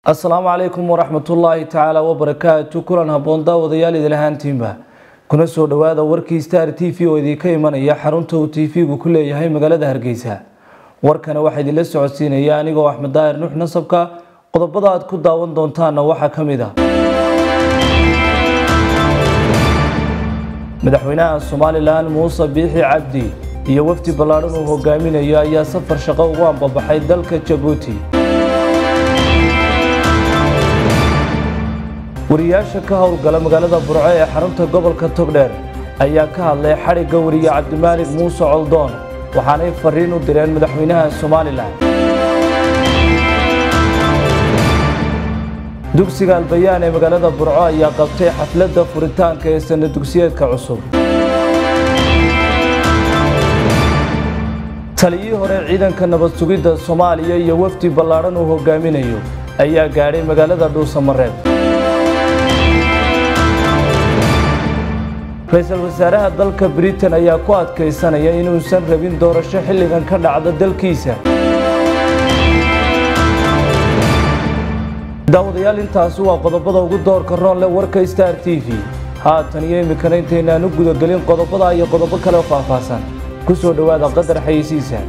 asalaamu calaykum waraxmatullaahi tacaala wabarakaatu kulan habboon daawadayaal idil ahaantiinba kuna soo dhowaada warkii star t v oo idinka imanaya xarunta uu t v-gu ku leeyahay magaalada hargeysa warkana waxaa idinla socodsiinaya anigoo axmed daahir nuux nasabka qodobada aad ku daawan doontaanna waxaa ka mid ah madaxweynaha somalilan muuse biixi cabdi iyo wafdi ballaadhan uu hogaaminayo ayaa safar shaqo ugu ambabaxay dalka jabuuti wariyaasha ka howlgala magaalada burco ee xarunta gobolka togdheer ayaa ka hadlay xadhigga wariye cabdimaalig muuse coldoon waxaanay fariin u direen madaxweynaha somalilan dugsiga albayaan ee magaalada burco ayaa qabtay xafladda furitaanka ee sana dugsiyeedka cusub taliyii hore ciidanka nabad sugidda soomaaliya iyo wafdi ballaadhan uu hogaaminayo ayaa gaadhay magaalada dhuusamareeb ra-iisul wasaaraha dalka britain ayaa ku adkaysanaya inuusan rabin doorasho xilligan ka dhacda dalkiisa daawadayaal intaasi waa qodobada ugu doorka roon leh warka star t v haatan iyo iminkana intaynaan u gudagelin qodobada iyo qodobo kale faahfaahsan ku soo dhowaada qadar xayeysiisa